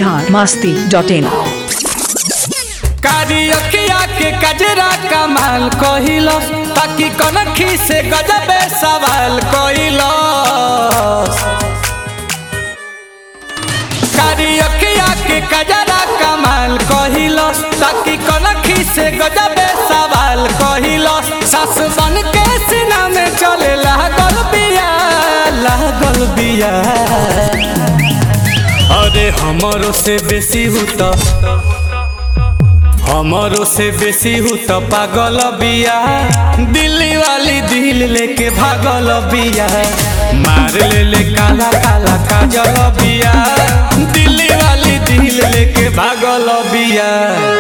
Bihar Masti dot इन कारी अखिया के कजरा कमाल कहिल ताकि कनखी से गजबे सवाल कहिल कारी अखिया के कजरा कमाल कहिल ताकि कनखी से गजबे सवाल कहिल सास बन के सीना में चले लागल बिया लागल बिया अरे हमरो से बेसी हुता हमारो से बेसी हूँ तो पागल बिया दिल्ली वाली दिल लेके भागल बिया मार ले ले काला काला काजल बिया दिल्ली वाली दिल लेके भागल बिया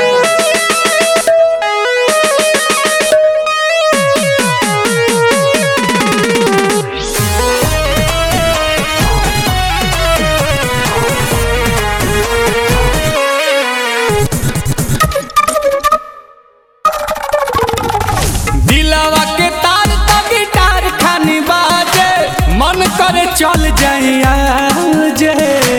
दिलावा के तार तो गिटार खानी बाजे मन करे चल जाइया जे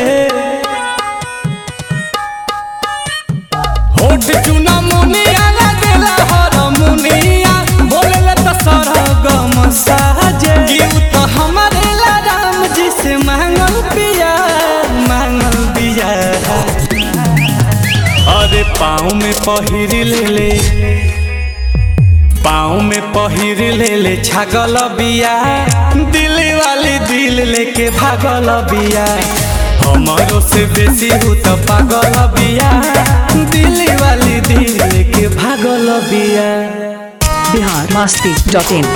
होठ चुना मुनिया लगेला हर मुनिया बोलेला तो सरगम साजे गिव तो हमारे ला राम जी से मांगल पिया मांगल पिया अरे पाँव में पहिर ले ले पाँव में पहिर ले ले छागल बिया दिल्ली वाली दिल लेके भागल बिया हमारो से बेसी हूँ तो पागल बिया दिल्ली वाली दिल लेके भागल बिया बिहार मस्ती डॉट इन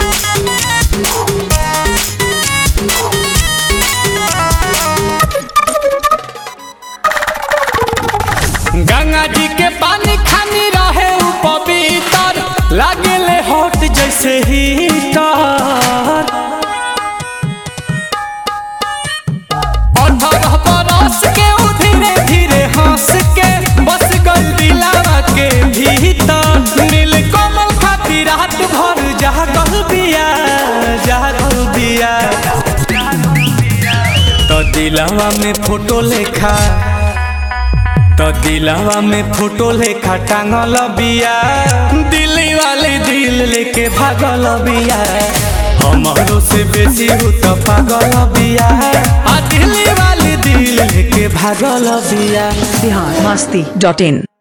गंगा जी के पानी खानी रहे उ पवित्र लागेले हॉट जैसे हीटर अठारह बरस के उ धीरे धीरे हंस के बस गल दिलावा के भीतर नील कमल खातिर रात भर जागल बिया जागल बिया तो दिलावा में फोटो लेखा तो दिलावा में फोटो लेखा टांगल बिया दिल्ली वाली दिल लेके भागल बिया हमारो से बेसी हूँ तो पागल बिया आ दिल्ली वाली दिल लेके भागल बिया बिहार मस्ती डॉट इन